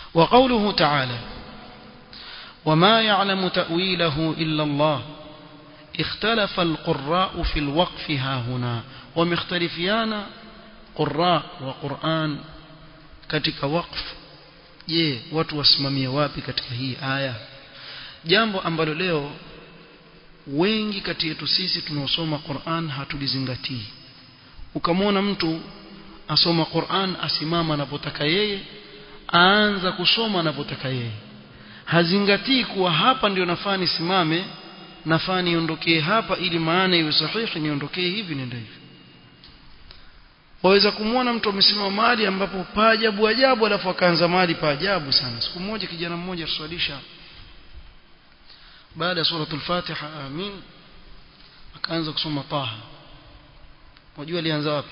وقوله تعالى وما يعلم تأويله إلا الله اختلف القراء في الوقف ها هنا ومختلفيان قراء وقرآن katika waqf je watu wasimamie wapi katika hii aya jambo ambalo leo wengi kati yetu sisi tunaosoma Qur'an hatulizingatii ukamwona mtu asoma Qur'an asimama anapotaka yeye aanza kusoma anapotaka yeye hazingatii kuwa hapa ndio nafaa nisimame nafaa niondokee hapa ili maana iwe sahihi niondokee hivi nenda hivi waweza kumwona mtu amesimama mahali ambapo paajabu ajabu alafu akaanza mahali paajabu sana siku moja kijana mmoja tuswalisha baada ya suratul fatiha amin akaanza kusoma taha wajua alianza wapi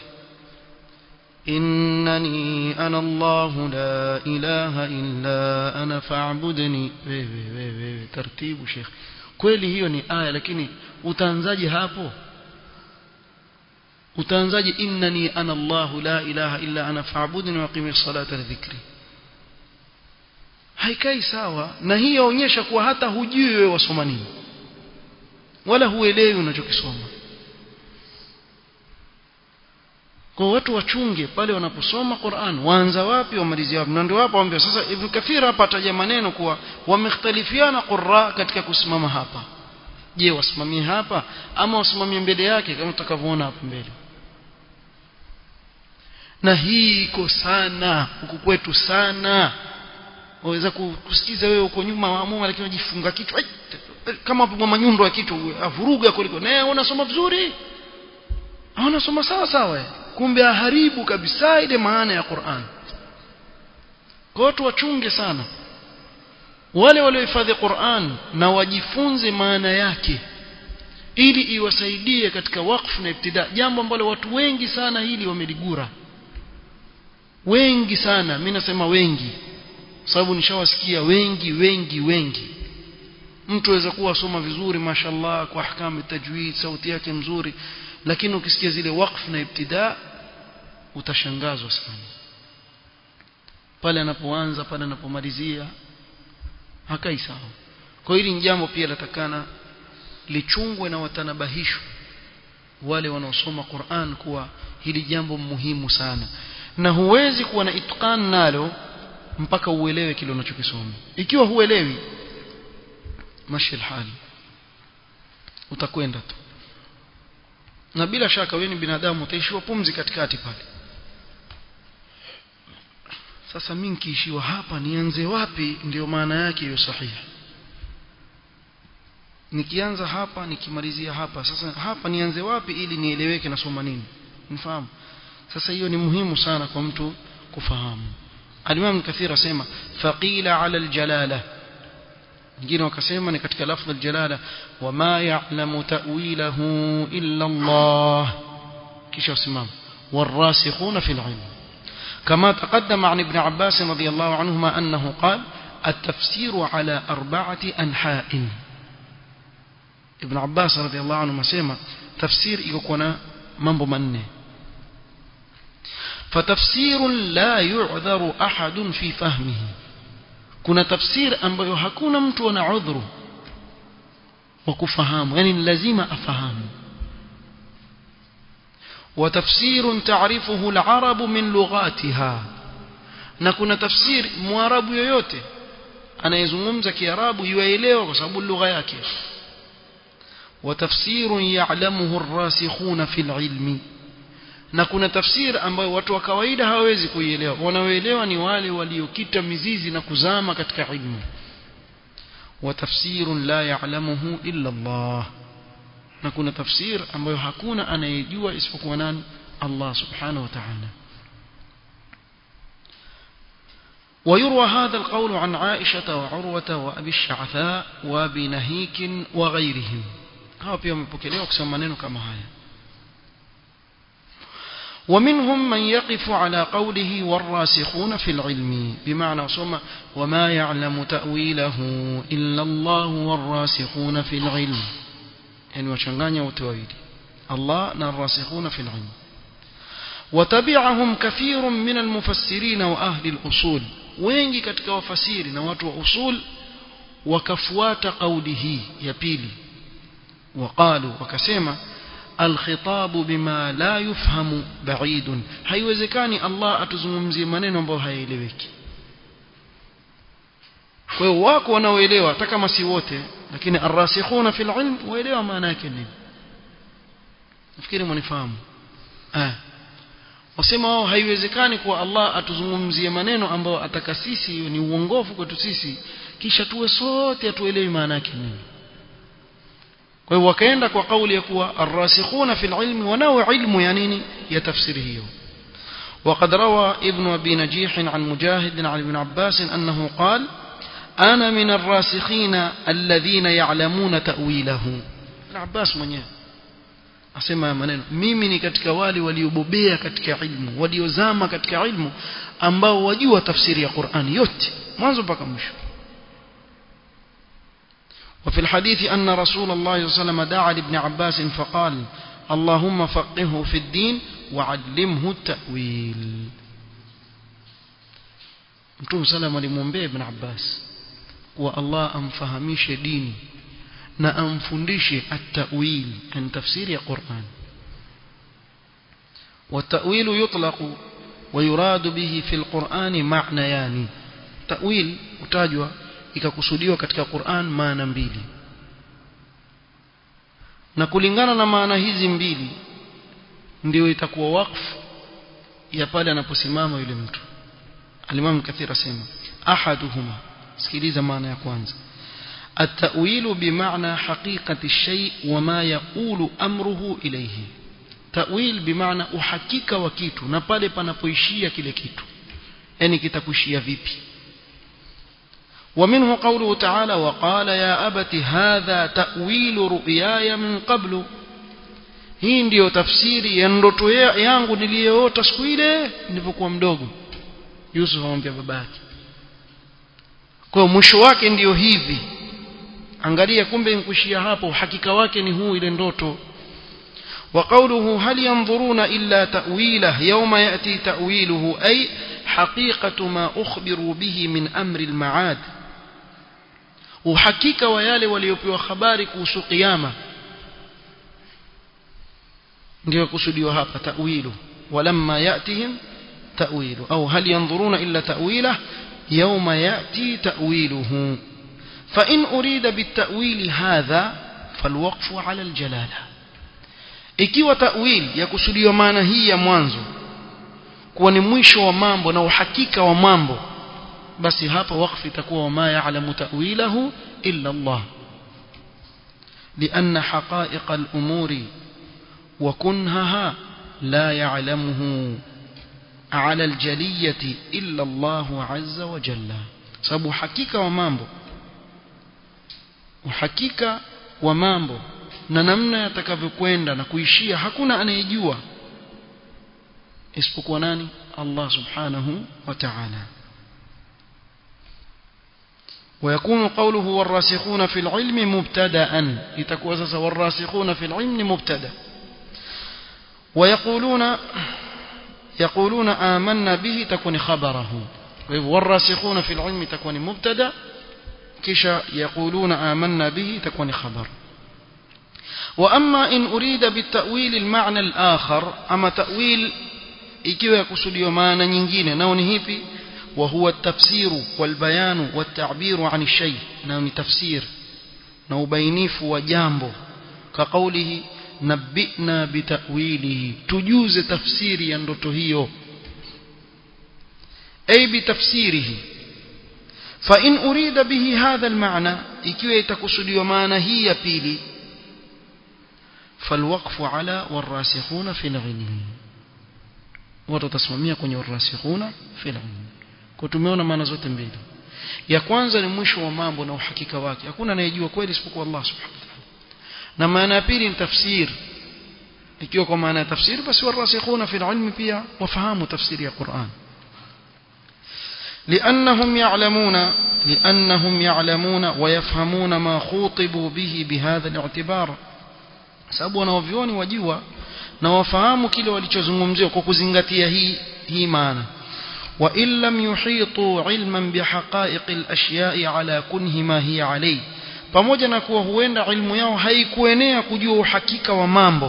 innani ana allah la ilaha illa ana fa'budni wewe wewe taratibu sheikh kweli hiyo ni aya lakini utaanzaje hapo utaanzaje innani ana allah la ilaha illa ana fa'budni wa qimi salata lidhikri haikai sawa na hii yaonyesha kuwa hata hujui wewe wasoma nini wala huelewi unachokisoma kwa watu wachunge pale wanaposoma Qur'an waanza wapi wamalizia wapi na ndio hapa waambia sasa Ibn Kathir hapa ataja maneno kuwa wamekhtalifiana qurra katika kusimama hapa je wasimamie hapa ama wasimamie mbele yake kama tutakavyoona hapo mbele na hii iko sana huku kwetu sana waweza kusikiza wewe uko nyuma waamua lakini unajifunga kichwa kama upigwa manyundo ya kichwa avuruga kuliko naye unasoma vizuri unasoma sawa sawa kumbe aharibu kabisa ile maana ya Qur'an kwa watu wachunge sana wale waliohifadhi Qur'an na wajifunze maana yake ili iwasaidie katika wakfu na ibtida jambo ambalo watu wengi sana hili wameligura wengi sana mimi nasema wengi sababu nishawasikia wengi wengi wengi mtu aweza kuwa asoma vizuri mashallah kwa ahkamu tajwid sauti yake mzuri lakini ukisikia zile wakfu na ibtida utashangazwa sana pale anapoanza pale anapomalizia hakai sawa kwa hili ni jambo pia latakana lichungwe na watanabahishwe wale wanaosoma Qur'an kuwa hili jambo muhimu sana na huwezi kuwa na itqan nalo mpaka uelewe kile unachokisoma ikiwa huelewi mashi hali utakwenda tu na bila shaka wewe ni binadamu utaishiwa pumzi katikati pale sasa mimi nikiishiwa hapa nianze wapi ndio maana yake hiyo sahihi nikianza hapa nikimalizia hapa sasa hapa nianze wapi ili nieleweke nasoma nini nifahamu sasa hiyo ni muhimu sana kwa mtu kufahamu Al-Imam Kathir asema faqila ala al-jalala wengine wakasema ni katika lafdh al-jalala wama ya'lamu ta'wilahu illa Allah kisha usimama والراسخون في العلم كما تقدم عن ابن عباس رضي الله عنهما أنه قال التفسير على أربعة أنحاء ابن عباس رضي الله عنهما سيما تفسير يكون mambo manne فتفسير لا يعذر أحد في فهمه kuna tafsir ambayo hakuna mtu ana udhuru wa kufahamu yani lazima afahamu وتفسير تعرفه العرب من لغاتها na kuna tafsiri mwarabu yoyote anayezungumza kiarabu yuelewa kwa sababu lugha yake وتفسير يعلمه الراسخون في العلم na kuna tafsiri ambayo watu wa kawaida hawawezi kuielewa wanaoelewa ni wale waliokita mizizi na kuzama katika ilmu wa tafsirun la ya'lamuhu illa Allah na kuna tafsir ambayo hakuna anayejua isipokuwa nani Allah subhanahu wa ta'ala ويروى هذا القول عن عائشة وعروة وأبي الشعثاء وأبي نهيك وغيرهم هاو pia wamepokelewa kusema maneno kama haya ومنهم من يقف على قوله والراسخون في العلم بمعنى وصم وما يعلم تأويله إلا الله والراسخون في العلم يعني وشنغانيا وتويل الله الراسخون في العلم وتبعهم كثير من المفسرين وأهل الأصول wengi katika wafasiri na watu wa usul wakafuata kauli hii ya pili waqalu wakasema alkhitabu bima la yufhamu ba'idun haiwezekani Allah atuzungumzie maneno ambayo hayaeleweki kwa hiyo wako wanaoelewa hata kama si wote lakini arrasikhuna fil ilm waelewa maana yake nini nafikiri mnifahamu ah wasema wao haiwezekani kwa Allah atuzungumzie maneno ambayo ataka sisi ni uongofu kwetu sisi kisha tuwe sote atuelewi maana yake nini kwa hiyo wakaenda kwa kauli ya kuwa arrasikhuna fil ilmi wanao ilmu ya nini ya tafsiri hiyo وقد روى ابن أبي نجيح عن مجاهد عن ابن عباس أنه قال أنا من الراسخين الذين يعلمون تأويله ابن عباس من asema maneno mimi ni katika wale waliobobea katika ilmu waliozama katika ilmu ambao wajua tafsiri ya Qur'ani yote mwanzo mpaka mwisho وفي الحديث أن رسول الله صلى الله عليه وسلم دعا لابن عباس فقال اللهم فقهه في الدين وعلمه التأويل mtume salam alimwombea ibn abbas kuwa allah amfahamishe dini na amfundishe at-ta'wil an tafsiri ya Qur'an والتأويل يطلق ويراد به في القرآن معنيان تأويل utajwa ikakusudiwa katika Qur'an maana mbili na kulingana na maana hizi mbili ndio itakuwa wakfu ya pale anaposimama yule mtu Al-Imam Kathir asema ahaduhuma sikiliza maana ya kwanza التأويل بمعنى حقيقة الشيء وما يقول أمره إليه تأويل بمعنى أحقيق وكيتو نبالي panapoishia kile kitu yani kitakuishia vipi ومنه قوله تعالى وقال يا أبت هذا تأويل رؤياي من قبل hii ndiyo tafsiri ya ndoto yangu niliyoota siku ile nilipokuwa mdogo Yusuf amwambia babake kwa mwisho wake ndiyo hivi angalia kumbe nkushia hapo hakika wake ni huu ile ndoto وقوله هل ينظرون إلا تأويله يوم يأتي تأويله أي حقيقة ما أخبروا به من أمر المعاد وحقيقة ويالي وليبيو خبارك وسو قيامة ndio kusudiwa hapa ta'wilu walamma yatihim ta'wilu au hal yanzuruna illa ta'wilah yawma yati ta'wiluhu fa in urida bitawili hadha falwaqfu ala aljalala ikiwa ta'wil yakusudiwa maana hii ya mwanzo kuwa ni mwisho wa mambo na uhakika wa mambo basi hapa wakfu itakuwa wama ya'lamu ta'wilahu illa Allah لأن حقائق الأمور وكنهها لا يعلمه على الجلية إلا الله عز وجل sababu hakika wa mambo uhakika wa mambo na namna yatakavyokwenda na kuishia hakuna anayejua isipokuwa nani Allah subhanahu wa ta'ala ويكون قوله والراسخون في العلم مبتدا لتكون اساسا والراسخون في العلم مبتدا ويقولون يقولون آمنا به تكون خبره والراسخون في العلم تكون مبتدا كشا يقولون آمنا به تكون خبر وأما إن أريد بالتأويل المعنى الآخر أما تأويل ikiwa yakusudiwa maana nyingine nao ni hipi وهو التفسير والبيان والتعبير عن الشيء nao ni tafsir na ubainifu wa jambo كقوله نبئنا بتأويله تجوز تفسير ya ndoto hiyo أي بتفسيره فإن أريد به هذا المعنى ikiwa itakusudiwa maana hii ya pili فالوقف على والراسخون في العلم watu watasimamia kwenye warasikhuna fil ilm kwa tumeona maana zote mbili ya kwanza ni mwisho wa mambo na uhakika wake hakuna anayejua kweli isipokuwa Allah subhanahu wa ta'ala na maana ya pili ni tafsir ikiwa kwa maana ya tafsir basi warasikhuna fil ilm pia wafahamu tafsiri ya Qur'an لأنهم يعلمون لأنهم يعلمون ويفهمون ما خوطبوا به بهذا الاعتبار sababu wanaovioni wajua na wafahamu kile walichozungumziwa kwa kuzingatia hii hii maana وإن لم يحيطوا علما بحقائق الأشياء على كنه ما هي عليه pamoja na kuwa huenda ilmu yao haikuenea kujua uhakika wa mambo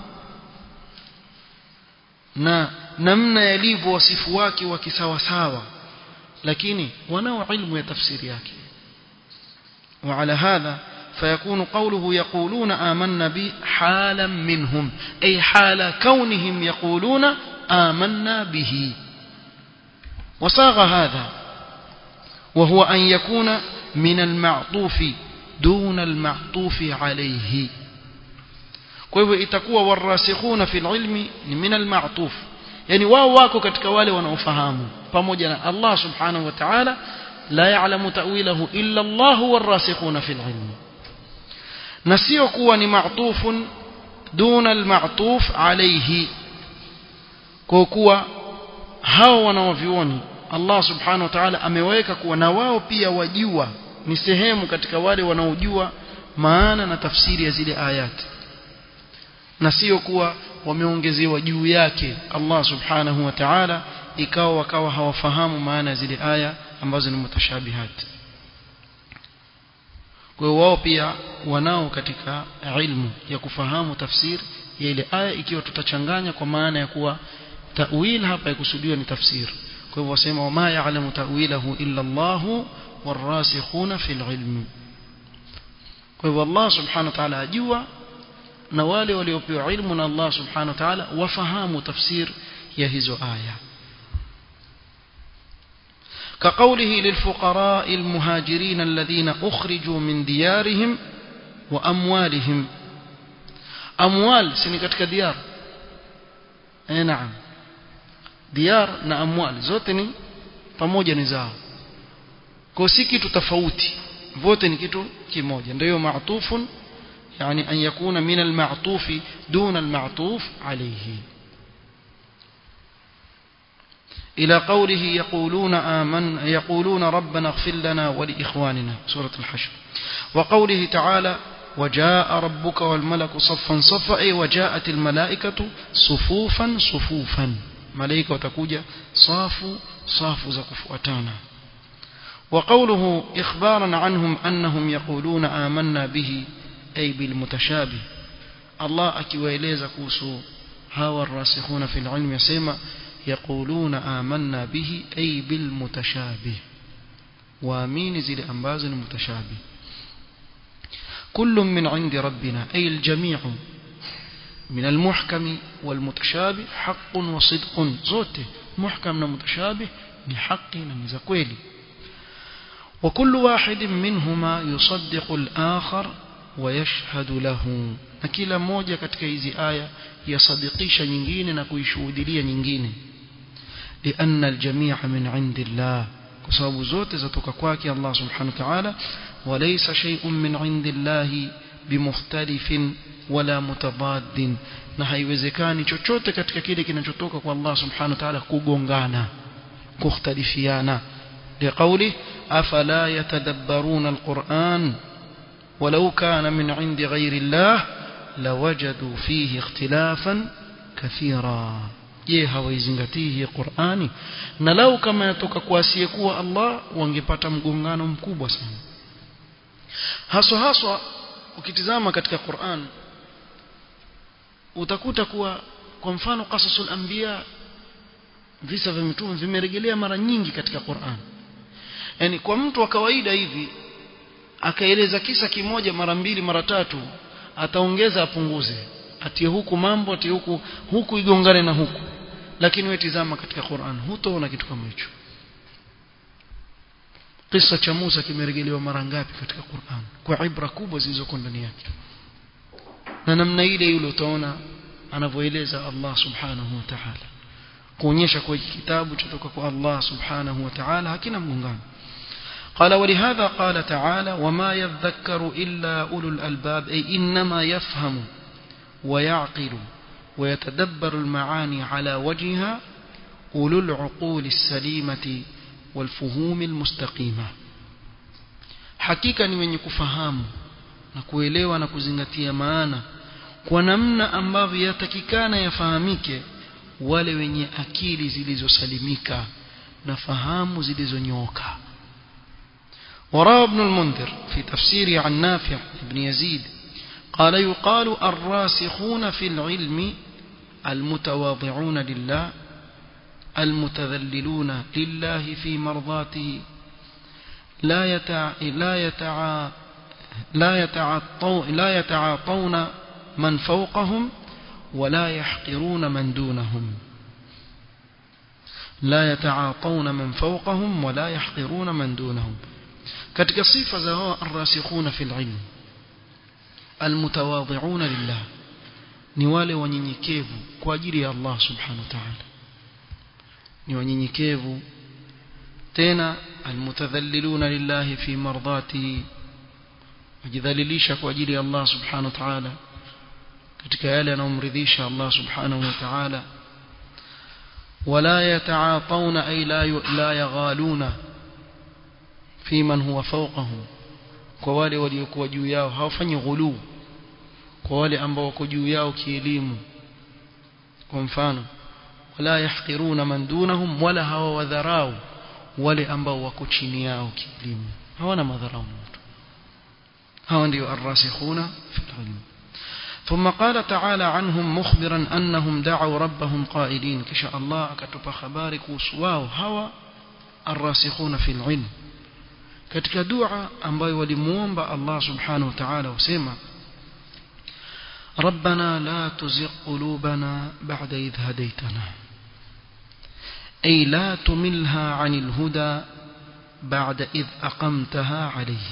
na namna yalivyo wasifu wake wa kisawasawa lakini wanao ilmu ya tafsiri yake وعلى هذا فيكون قوله يقولون آمنا به حالا منهم أي حال كونهم يقولون آمنا به وصاغ هذا وهو أن يكون من المعطوف دون المعطوف عليه kwa hivyo itakuwa warasikhuna fil ilmi ni min almatuf yani wao wako katika wale wanaofahamu pamoja na Allah subhanahu wa ta'ala la ya'lamu ta'wilahu illa Allah warasikhuna fil ilmi na sio kuwa ni ma'tufun duna almatuf alayhi kwa kuwa hao wanaovioni Allah subhanahu wa ta'ala ameweka kuwa na wao pia wajua ni sehemu katika wale wanaojua maana na tafsiri ya zile ayati na sio kuwa wameongezewa juu yake Allah subhanahu wa ta'ala ikawa wakawa hawafahamu maana zile aya ambazo ni mutashabihat kwa hiyo wao pia wanao katika ilmu ya kufahamu tafsiri ya ile aya ikiwa tutachanganya kwa maana ya kuwa ta'wil hapa ikusudiwa ni tafsiri kwa hivyo wasema wama ya'lamu ta'wilahu illa Allah warasikhuna fil ilm kwa hivyo Allah subhanahu wa ta'ala ajua na wale waliopewa ilmu na Allah subhanahu wa ta'ala wafahamu tafsir ya hizo aya كقوله للفقراء المهاجرين الذين أخرجوا من ديارهم وأموالهم أموال سنة katika ديار eh naam diyar na amwal zote ni pamoja ni zao kwa si kitu tofauti vote ni kitu kimoja ndio maatufun يعني أن يكون من المعطوف دون المعطوف عليه إلى قوله يقولون آمن يقولون ربنا اغفر لنا ولإخواننا سورة الحشر وقوله تعالى وجاء ربك والملك صفا صفا أي وجاءت الملائكة صفوفا صفوفا ملائكة وتكوجة صاف صاف زكف أتانا وقوله إخبارا عنهم أنهم يقولون آمنا به أي بالمتشابه الله akiwaeleza kuhusu hawa الراسخون في العلم يسمى يقولون آمنا به أي بالمتشابه وامين زي ambazo ni mutashabih كل من عند ربنا أي الجميع من المحكم والمتشابه حق وصدق زوته محكم ومتشابه ni haki na ni za kweli وكل واحد منهما يصدق الآخر ويشهد له na kila moja katika hizi aya yasadikisha nyingine na kuishuhudia nyingine لأن الجميع من عند الله kwa sababu zote zatoka kwake Allah subhanahu wa ta'ala وليس شيء من عند الله بمختلف ولا متضاد na haiwezekani chochote katika kile kinachotoka kwa Allah subhanahu wa ta'ala kugongana kukhtalifiana liqauli afala yatadabbaruna alquran ولو كان من عند غير الله لوجدوا فيه اختلافا كثيرا je hawaizingatii hii Qur'ani na lau kama yatoka kwa asiyekuwa Allah wangepata mgongano mkubwa sana haswa haswa ukitizama katika Qur'an utakuta kuwa kwa mfano qasasul anbiya visa vya mitume vimerejelea mara nyingi katika Qur'an yani kwa mtu wa kawaida hivi akaeleza kisa kimoja mara mbili mara tatu ataongeza apunguze atie huku mambo atie huku huku igongane na huku lakini wewe tizama katika Qur'an hutoona kitu kama hicho kisa cha Musa kimerejelewa mara ngapi katika Qur'an kwa ibra kubwa zilizoko ndani yake na namna ile yule utaona anavyoeleza Allah subhanahu wa ta'ala kuonyesha kwa kitabu kutoka kwa Allah subhanahu wa ta'ala hakina mgongano قال ولهذا قال تعالى وما يذكر إلا أولو الألباب أي إنما يفهم ويعقل ويتدبر المعاني على وجهها أولو العقول السليمة والفهوم المستقيمة حقيقة ni wenye kufahamu na kuelewa na kuzingatia maana kwa namna ambavyo yatakikana yafahamike wale wenye akili zilizosalimika na fahamu zilizonyooka وراى ابن المنذر في تفسيره عن نافع بن يزيد قال يقال الراسخون في العلم المتواضعون لله المتذللون لله في مرضاته لا يتع لا يتع لا يتعاطون لا يتعاطون من فوقهم ولا يحقرون من دونهم لا يتعاطون من فوقهم ولا يحقرون من دونهم katika sifa za hao arrasikhuna fil ilm almutawadhi'una lillah ni wale wanyenyekevu kwa ajili ya Allah subhanahu wa ta'ala ni wanyenyekevu tena almutadhalliluna lillahi fi mardatihi wajidhalilisha kwa ajili ya Allah subhanahu wa ta'ala katika yale yanayomridhisha Allah subhanahu wa ta'ala ولا يتعاطون أي لا لا يغالون في من هو فوقهم kwa wale waliokuwa juu yao hawafanyi ghuluu kwa wale ambao wako juu yao kielimu kwa mfano wala yahqiruna man dunahum wala hawawadharau wale ambao wako chini yao kielimu hawana madharau mtu hawa ndio arrasikhuna fil ilm ثم قال تعالى عنهم مخبرا أنهم دعوا ربهم قائلين كشاء الله أكتب خبارك وسواو هوى الراسخون في العلم katika dua ambayo walimuomba Allah subhanahu wa ta'ala usema ربنا لا تزغ قلوبنا بعد إذ هديتنا أي لا تملها عن الهدى بعد إذ أقمتها عليه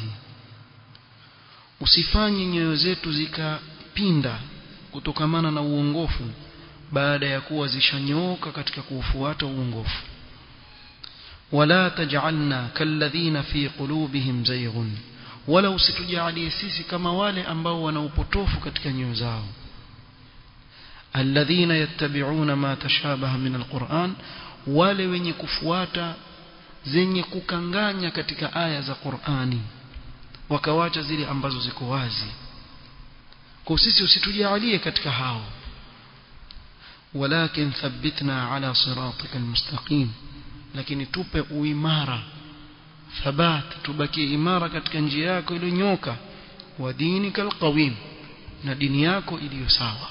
usifanye nyoyo zetu zikapinda kutokamana na uongofu baada ya kuwa zishanyooka katika kuufuata uongofu ولا تجعلنا كالذين في قلوبهم زيغ ولا usitujalie sisi kama wale ambao wana upotofu katika nyoyo zao alladhina yattabi'una ma tashabaha min alquran wale wenye kufuata zenye kukanganya katika aya za Qur'ani wakawacha zile ambazo ziko wazi kwa sisi usitujalie katika hao walakin thabbitna ala siratika almustaqim lakini tupe uimara thabat tubakie imara katika njia yako iliyonyoka wa dinika alqawim na dini yako iliyo sawa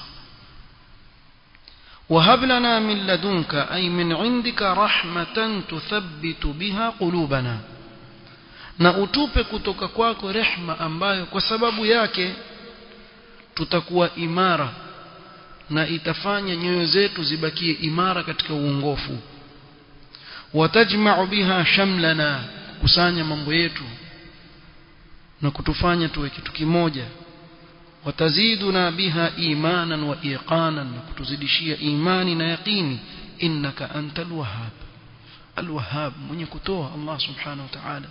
وهب لنا من لدنك أي من عندك رحمة تثبت بها قلوبنا na utupe kutoka kwako rehma ambayo kwa sababu yake tutakuwa imara na itafanya nyoyo zetu zibakie imara katika uongofu watajma'u biha shamlana kusanya mambo yetu na kutufanya tuwe kitu kimoja wataziduna biha imanan wa iqanan na kutuzidishia imani na yaqini innaka antal wahhab alwahhab mwenye kutoa Allah subhanahu wa ta'ala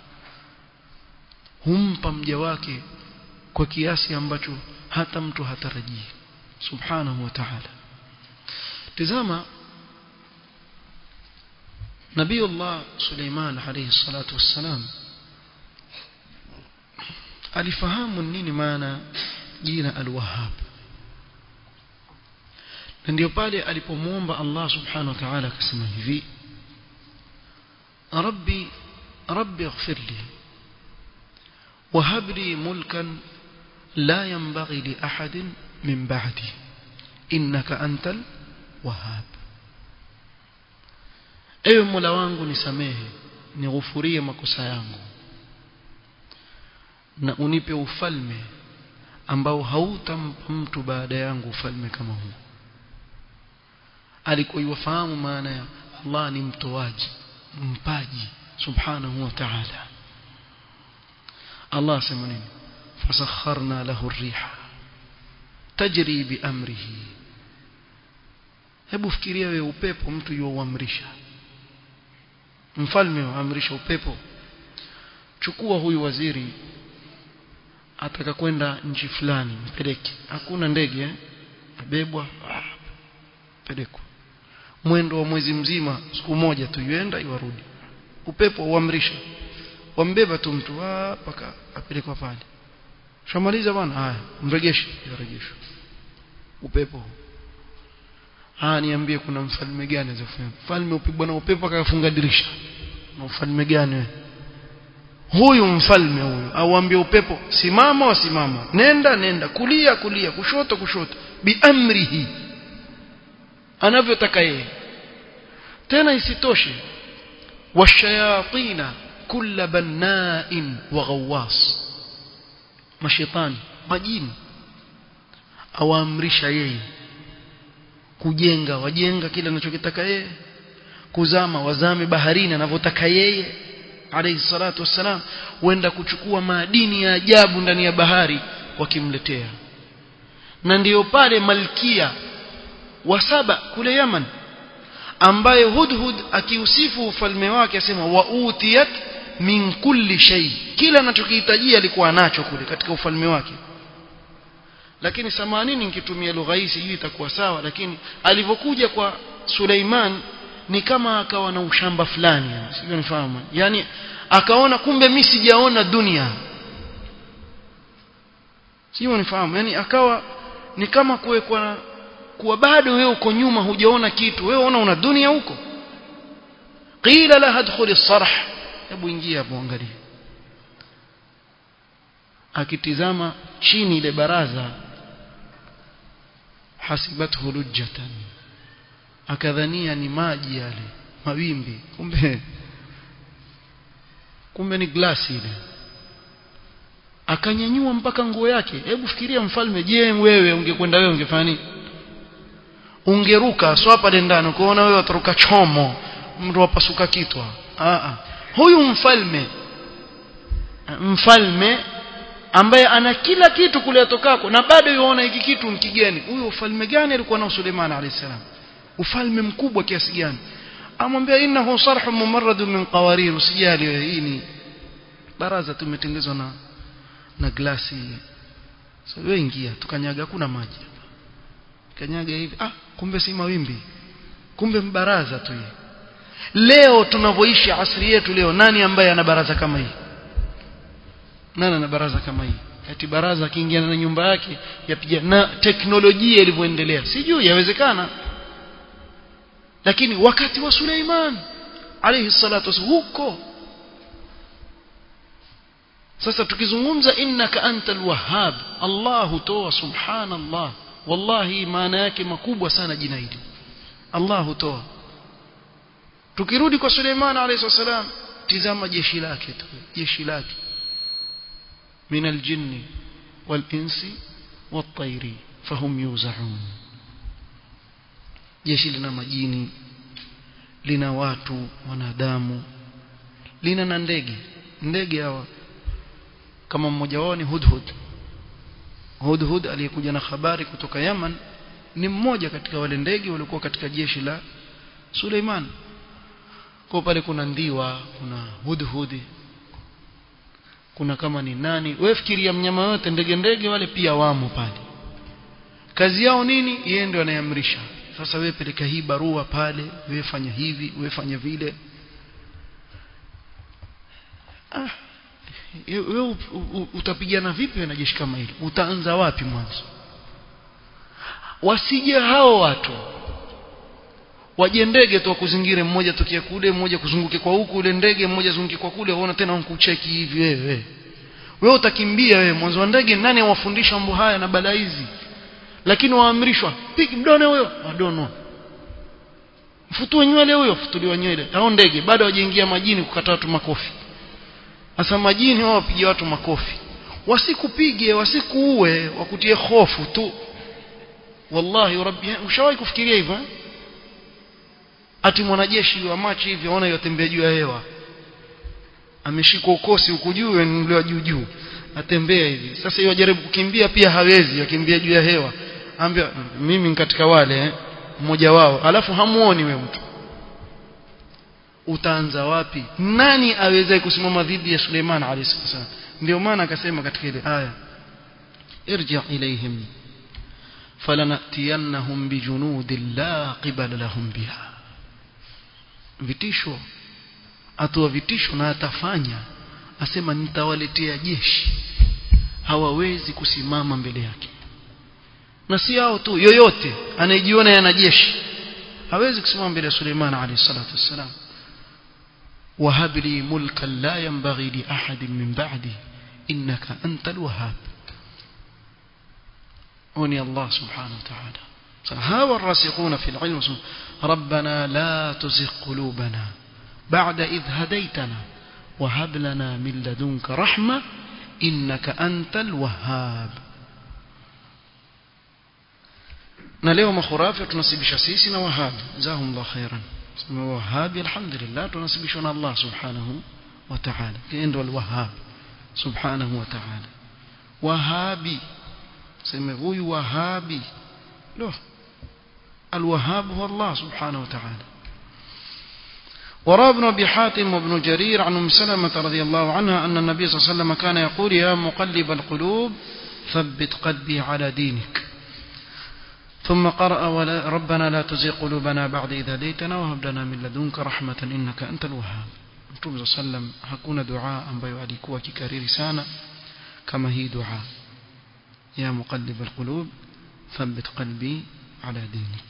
humpa mja wake kwa kiasi ambacho hata mtu hatarajii subhanahu wa ta'ala tazama نبي الله سليمان عليه الصلاة والسلام alifahamu nini maana jina al-Wahhab na ndio pale alipomuomba Allah subhanahu wa ta'ala akasema hivi rabbi rabbi ighfir li وهب لي ملكا لا ينبغي لأحد من بعدي إنك أنت الوهاب ewe mola wangu nisamehe nighufurie makosa yangu na unipe ufalme ambao hautampa mtu baada yangu ufalme kama huu alikuwa yufahamu maana ya Allah ni mtoaji mpaji subhanahu wa ta'ala Allah sema nini fasakharna lahu ar-riha tajri bi amrihi hebu fikiria wewe upepo mtu yuamrisha mfalme waamrisha upepo chukua huyu waziri ataka kwenda nchi fulani mpeleke hakuna ndege eh? abebwa ah, pelekwa mwendo wa mwezi mzima siku moja tu yuenda iwarudi upepo uamrisha wambeba tu mtu mpaka apelekwa pale shamaliza bwana haya mregeshe yarejeshwa upepo ah niambie kuna mfalme gani azofanya mfalme upigwa na upepo akafunga dirisha na ufalme gani wewe huyu mfalme huyu auambie upepo simama wasimama nenda nenda kulia kulia kushoto kushoto biamrihi anavyotaka yeye tena isitoshe washayatina kulla banna'in wa ghawwas mashaitani majini awaamrisha yeye kujenga wajenga kile anachokitaka yeye kuzama wazame baharini anavyotaka yeye alayhi salatu wassalam wenda kuchukua madini ya ajabu ndani ya bahari wakimletea na ndiyo pale malkia wa saba kule Yaman ambaye Hudhud akiusifu ufalme wake asema wa utiyat min kulli shay kila anachokihitajia alikuwa nacho kule katika ufalme wake lakini samanini nikitumia lugha hii sijui itakuwa sawa lakini alivyokuja kwa Suleiman ni kama akawa na ushamba fulani sivyo nifahamu yani akaona kumbe mimi sijaona dunia sivyo nifahamu yani akawa ni kama kuwekwa kuwa bado wewe uko nyuma hujaona kitu wewe unaona una dunia huko qila la hadkhul as-sarh hebu ingia hapo angalia akitizama chini ile baraza hasibathu lujjatan akadhania ni maji yale mawimbi kumbe kumbe ni glasi ile akanyanyua mpaka nguo yake hebu fikiria mfalme je wewe ungekwenda wewe ungefanya nini ungeruka sio hapa ndani kuona wewe utaruka chomo mtu wapasuka kitwa a a huyu mfalme mfalme ambaye ana kila kitu kule atokako na bado yuona hiki kitu mkigeni huyu ufalme gani alikuwa nao Suleiman alayhisalam ufalme mkubwa kiasi gani amwambia innahu sarhu mumarrad min qawarir usijali wewe hii ni baraza tumetengezwa na na glasi so wewe ingia tukanyaga kuna maji kanyaga hivi ah kumbe si mawimbi kumbe mbaraza tu hii leo tunavyoishi asri yetu leo nani ambaye ana baraza kama hii nani ana baraza kama hii ati baraza akiingia na nyumba yake yapiga na teknolojia ilivyoendelea sijui yawezekana lakini wakati wa Suleiman alayhi salatu wasallam huko sasa tukizungumza innaka antal wahhab Allah hutoa subhanallah wallahi maana yake makubwa sana jina hili Allah hutoa tukirudi kwa Suleiman alayhi salam tizama jeshi lake tu jeshi lake من الجن والإنس والطير فهم يوزعون jeshi lina majini lina watu wanadamu lina na ndege ndege hawa kama mmoja wao ni hudhud hudhud aliyekuja na habari kutoka Yaman ni mmoja katika wale ndege walikuwa katika jeshi la Suleiman kwa pale kuna ndiwa kuna hudhudi kuna kama ni nani wewe fikiria mnyama yote ndege ndege wale pia wamo pale kazi yao nini yeye ndio anayeamrisha sasa wewe peleka hii barua pale wewe fanya hivi wewe fanya vile ah wewe utapigana vipi na jeshi kama hili utaanza wapi mwanzo wasije hao watu waje ndege tu kuzingire mmoja tokea kule mmoja kuzunguke kwa huku ule ndege mmoja zunguke kwa kule waona tena unkucheki hivi wewe wewe utakimbia wewe mwanzo wa ndege nani awafundisha mambo haya na balaa hizi lakini waamrishwa pigi mdone huyo wadono mfutue nywele huyo futuliwa nywele hao ndege bado hawajaingia majini kukata watu makofi sasa majini wao wapige watu makofi wasikupige wasikuue wakutie hofu tu wallahi rabbi ushawahi kufikiria hivyo eh? ati mwanajeshi wa machi hivi aona yotembea juu ya hewa ameshikwa ukosi huku juu niliwa juu juu atembea hivi sasa hiyo jaribu kukimbia pia hawezi akimbia juu ya hewa ambia mimi katika wale eh, mmoja wao alafu hamuoni we mtu utaanza wapi nani awezaye kusimama dhidi ya Suleiman alayhi salam ndio maana akasema katika ile aya irji ilayhim falanatiyannahum bijunudin la qibala lahum biha vitisho atoa vitisho na atafanya asema nitawaletea jeshi hawawezi kusimama mbele yake na si hao tu yoyote anayejiona yana jeshi hawezi kusimama mbele ya Suleiman alayhi salatu wassalam وهب لي ملكا لا ينبغي لأحد من بعدي إنك أنت الوهاب وني الله سبحانه وتعالى هاو الراسخون في العلم ربنا لا تزغ قلوبنا بعد إذ هديتنا وهب لنا من لدنك رحمة إنك أنت الوهاب na leo makhurafi tunasibisha sisi na wahabi jazahumullah khairan sema wahabi alhamdulillah tunasibishwa na Allah subhanahu wa ta'ala ndio alwahhab subhanahu wa ta'ala wahabi sema huyu wahabi lo الوهاب هو الله سبحانه وتعالى وروى ابن أبي حاتم وابن جرير عن أم سلمة رضي الله عنها أن النبي صلى الله عليه وسلم كان يقول يا مقلب القلوب ثبت قلبي على دينك ثم قرأ ولا ربنا لا تزغ قلوبنا بعد إذ هديتنا وهب لنا من لدنك رحمة إنك أنت الوهاب Mtume صلى الله عليه وسلم hakuna dua ambayo alikuwa akikariri sana kama hii dua ya muqallib alqulub thabbit qalbi ala dinik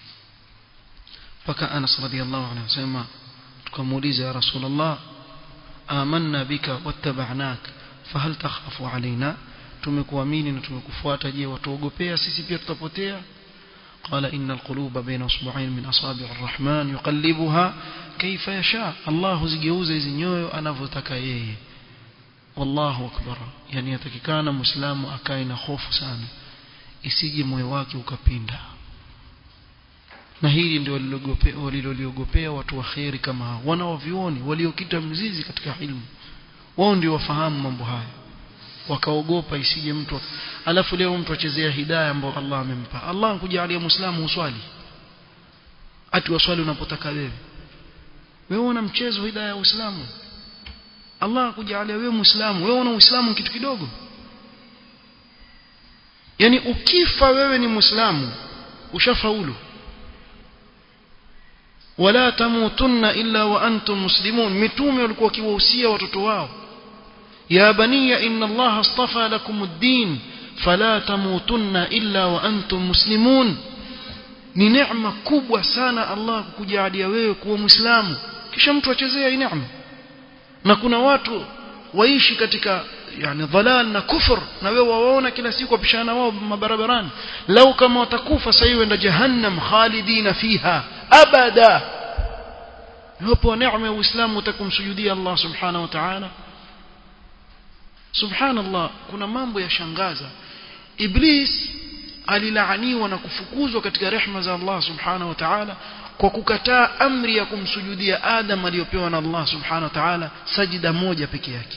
mpaka Anas radhiallahu anhu anasema tukamuuliza ya Rasulullah amanna bika wattaba'nak fahal takhafu alaina tumekuamini na tumekufuata je watuogopea sisi pia tutapotea قال إن القلوب بين أصبعين من أصابع الرحمن يقلبها كيف يشاء الله زجوز زنيو أنا فتكايه والله أكبر يعني يتككان مسلم أكاين خوف سامي isije moyo wake ukapinda na hili ndio waliloliogopea watu wa kheri kama hao wanaovioni waliokita mzizi katika ilmu wao ndio wafahamu mambo haya wakaogopa isije mtu alafu leo mtu achezea hidayah ambayo Allah amempa Allah ankujalia muislamu uswali ati waswali unapotaka wewe wewe una mchezo hidayah ya uislamu Allah akujalia wewe muislamu wewe una uislamu kitu kidogo yani ukifa wewe ni muislamu ushafaulu wala tamutunna illa wa antum muslimun mitume walikuwa wakiwahusia watoto wao يا بني إن الله اصطفى لكم الدين فلا تموتن إلا وأنتم مسلمون ni neema kubwa sana Allah kukujalia wewe kuwa muislamu kisha mtu achezea hii neema na kuna watu waishi katika yani dhalal na kufur na wewe waona kila siku wapishana wao mabarabarani lau kama watakufa sasa hiyo enda jahannam khalidina fiha abada hapo neema ya uislamu utakumsujudia Allah subhanahu wa ta'ala subhanallah kuna mambo ya shangaza iblis alilaaniwa na kufukuzwa katika rehma za Allah subhanahu wa ta'ala kwa kukataa amri ya kumsujudia Adam aliyopewa na Allah subhanahu wa ta'ala sajida moja peke yake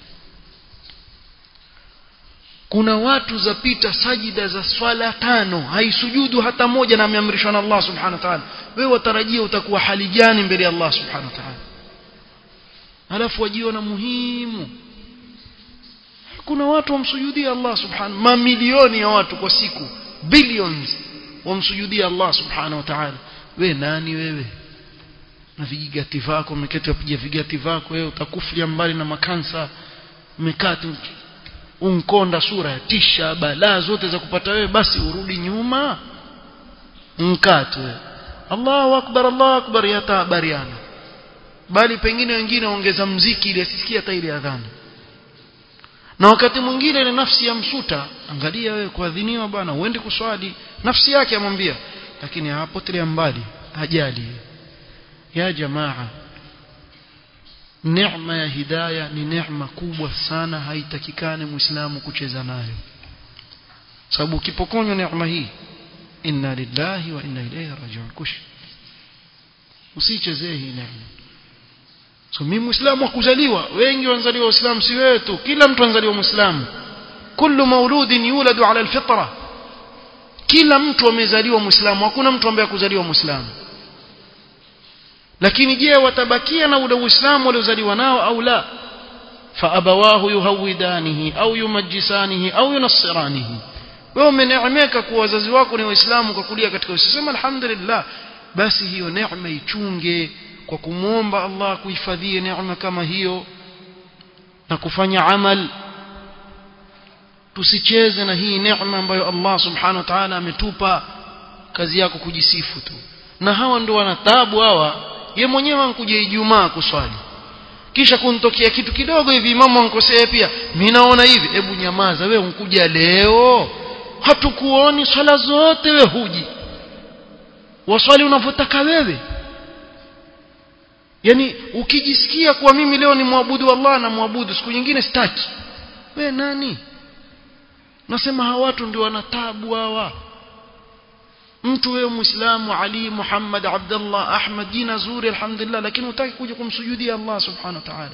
kuna watu zapita sajida za swala tano haisujudu hata moja na ameamrishwa na Allah subhanahu wa ta'ala wewe watarajia utakuwa hali gani mbele ya Allah subhanahu wa ta'ala alafu wajiona muhimu kuna watu wamsujudia Allah subhanahu mamilioni ya watu kwa siku billions wamsujudia Allah subhanahu wa ta'ala we nani wewe na vijigati vako umeketi upiga vigati vako wewe utakuflia mbali na makansa umekati unkonda sura ya tisha balaa zote za kupata wewe basi urudi nyuma mkate Allahu akbar Allahu akbar yatabariana bali pengine wengine ongeza mziki ili asisikie hata ile adhana na wakati mwingine ile nafsi ya msuta angalia wewe kuadhiniwa bwana uende kuswali nafsi yake amwambia lakini hapotelea mbali hajali ya jamaa neema ya hidayah ni neema kubwa sana haitakikane muislamu kucheza nayo sababu ukipokonywa neema hii inna lillahi wa inna ilayhi raji'un kush usichezee hii neema so mimi muislamu wa kuzaliwa wengi wanazaliwa waislamu si wewe tu kila mtu anazaliwa muislamu kullu mauludin yuladu ala alfitra kila mtu amezaliwa muislamu hakuna mtu ambaye kuzaliwa muislamu lakini je watabakia na ule uislamu waliozaliwa nao au la faabawahu yuhawidanihi au yumajjisanihi au yunassiranihi wewe umeneemeka kuwa wazazi wako ni waislamu kwa kulia katika uislamu alhamdulillah basi hiyo neema ichunge kwa kumwomba Allah kuhifadhie neema kama hiyo na kufanya amal tusicheze na hii neema ambayo Allah subhanahu wa ta'ala ametupa kazi yako kujisifu tu na hawa ndio wana taabu hawa ye mwenyewe ankuja Ijumaa kuswali kisha kuntokea kitu kidogo hivi imamu ankosea pia mimi naona hivi hebu nyamaza wewe unkuja leo hatukuoni swala zote we huji waswali unavyotaka wewe yani ukijisikia kuwa mimi leo ni mwabudu Allah na mwabudu siku nyingine sitaki we nani nasema hawa watu ndio wana tabu hawa mtu wewe muislamu Ali Muhammad Abdullah Ahmad jina zuri alhamdulillah lakini hutaki kuja kumsujudia Allah subhanahu wa ta'ala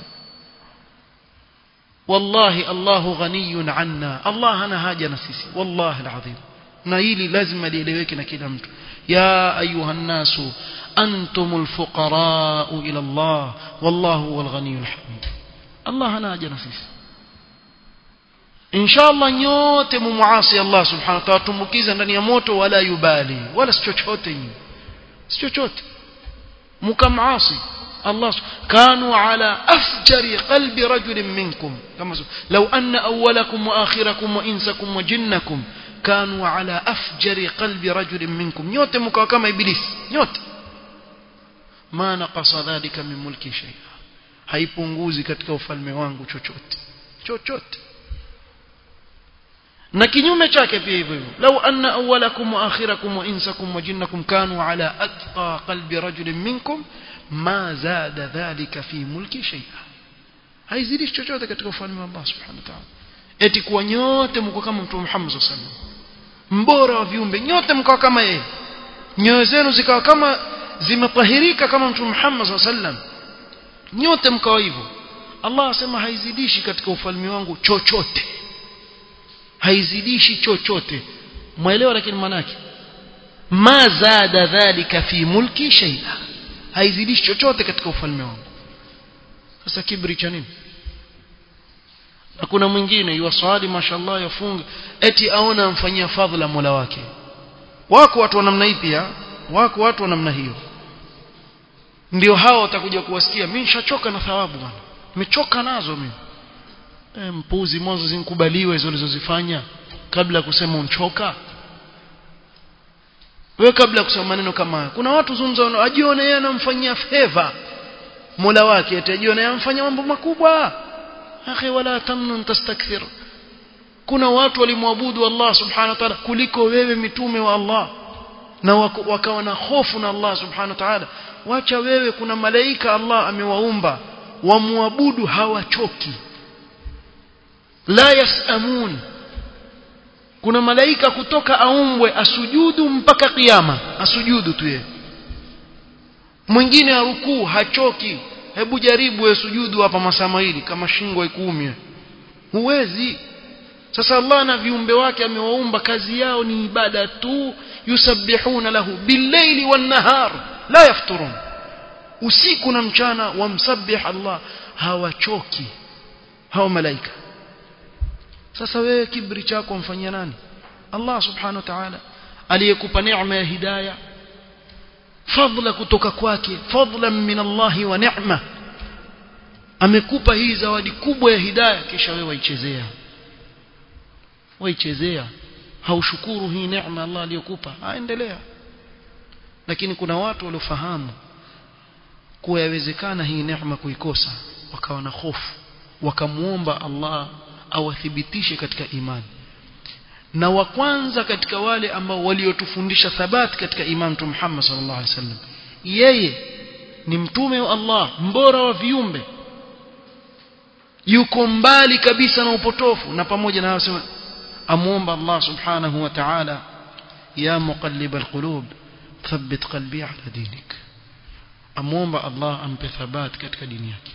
wallahi Allahu ghaniyun anna Allah hana haja na sisi wallahi alazim na hili lazima lieleweke na kila mtu ya ayuha nasu antumul fuqara ila Allah wallahu huwal ghaniyul hamid Allah hana haja na sisi inshallah nyote mumuasi Allah subhanahu wa ta'ala tumbukiza ndani ya moto wala yubali wala si chochote nyinyi si chochote mkamasi الله كانوا على أفجر قلب رجل منكم كما لو أن أولكم وآخركم وإنسكم وجنكم كانوا على أفجر قلب رجل منكم نيوت مكوا كما إبليس نيوت ما نقص ذلك من ملك شيئا haipunguzi katika ufalme wangu chochote chochote na kinyume chake pia hivyo hivyo lau anna awwalakum wa akhirakum wa insakum wa jinnakum kanu ala atqa qalbi rajulin minkum ma zada dhalika fi mulki shay'a haizidishi chochote katika ufalme wa Allah subhanahu wa ta'ala eti kuwa nyote mko kama mtume Muhammad sallallahu alaihi wasallam mbora wa viumbe nyote mkawa kama yeye nyoyo zenu zikawa kama zimetahirika kama mtume Muhammad sallallahu alaihi wasallam nyote mkawa hivyo Allah asema haizidishi katika ufalme wangu chochote haizidishi chochote mwelewa lakini manake ma zada dhalika fi mulki shay'a haizidishi chochote katika ufalme wangu sasa kibri cha nini na kuna mwingine yuwaswali mashallah yafunga eti aona amfanyia fadhila Mola wake wako watu wa namna hii pia wako watu wa namna hiyo ndio hao watakuja kuwasikia mimi nishachoka na thawabu bwana nimechoka nazo mimi e, mpuzi mwanzo zinkubaliwe hizo ulizozifanya kabla ya kusema unchoka wewe kabla ya kusema maneno kama haya kuna watu zungumza ajione yeye anamfanyia favor Mola wake eti ajione anamfanyia mambo makubwa akhi wala tamnun tastakthir kuna watu walimwabudu Allah subhanahu wa ta'ala kuliko wewe mitume wa Allah na wakawa na hofu na Allah subhanahu wa ta'ala wacha wewe kuna malaika Allah amewaumba wamwabudu hawachoki la yasamun kuna malaika kutoka aumbwe asujudu mpaka kiyama asujudu tu yeye mwingine arukuu hachoki hebu jaribu wewe sujudu hapa masaa mawili kama shingo ikuumie huwezi sasa Allah na viumbe wake amewaumba kazi yao ni ibada tu yusabbihuna lahu billaili wan nahar la yafturun usiku na mchana wamsabbih Allah hawachoki hao malaika sasa wewe kibri chako mfanyia nani Allah subhanahu wa ta'ala aliyekupa neema ya hidayah fadla kutoka kwake fadlan min Allah wa ni'ma amekupa hii zawadi kubwa ya hidayah kisha wewe waichezea waichezea haushukuru hii neema Allah aliyokupa aendelea lakini kuna watu waliofahamu kuwa yawezekana hii neema kuikosa wakawa na hofu wakamuomba Allah awathibitishe katika imani na wa kwanza katika wale ambao waliotufundisha thabati katika imani tu Muhammad sallallahu alaihi wasallam yeye ni mtume wa Allah mbora wa viumbe yuko mbali kabisa na upotofu na pamoja na hayo sema amuomba Allah subhanahu wa ta'ala ya muqallib alqulub thabbit qalbi ala dinik amuomba Allah ampe thabati katika dini yake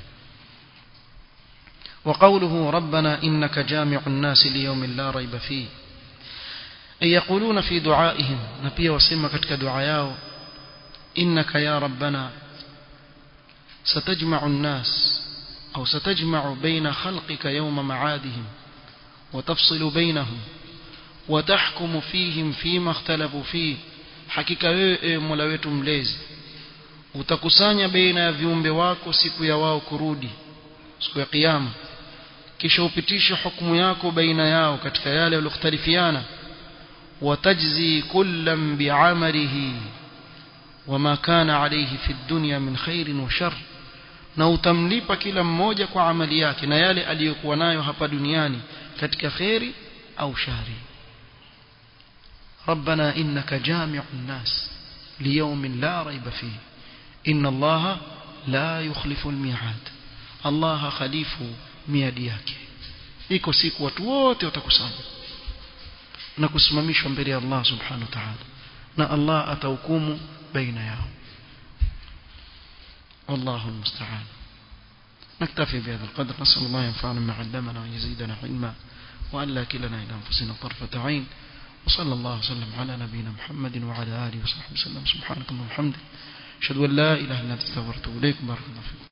وقوله ربنا إنك جامع الناس ليوم لا ريب فيه أي يقولون في دعائهم نبي وسمى كتك دعاياه إنك يا ربنا ستجمع الناس أو ستجمع بين خلقك يوم معادهم وتفصل بينهم وتحكم فيهم فيما اختلفوا فيه hakika wewe mola wetu mlezi utakusanya baina ya viumbe wako siku ya wao kurudi siku ya kiyama kisha upitishe hukumu yako baina yao katika yale walioختلفiana watajzi kullam bi'amalihi wama kana alayhi fi dunya min khairin wa shar na utamlipa kila mmoja kwa amali yake na yale aliyokuwa nayo hapa duniani katika kheri au shari ربنا إنك جامع الناس ليوم لا ريب فيه إن الله لا يخلف الميعاد الله خليف miadi yake iko siku watu wote watakusanya na kusimamishwa mbele ya Allah subhanahu wa ta'ala na Allah atahukumu baina yao والله المستعان نكتفي بهذا القدر نسأل الله ينفعنا ما علمنا ويزيدنا علما وأن لا كلنا إلى أنفسنا طرفة عين وصلى الله وسلم على نبينا محمد وعلى آله وصحبه وسلم سبحانك اللهم وبحمدك أشهد أن لا إله إلا أنت استغفرت إليك بارك الله فيكم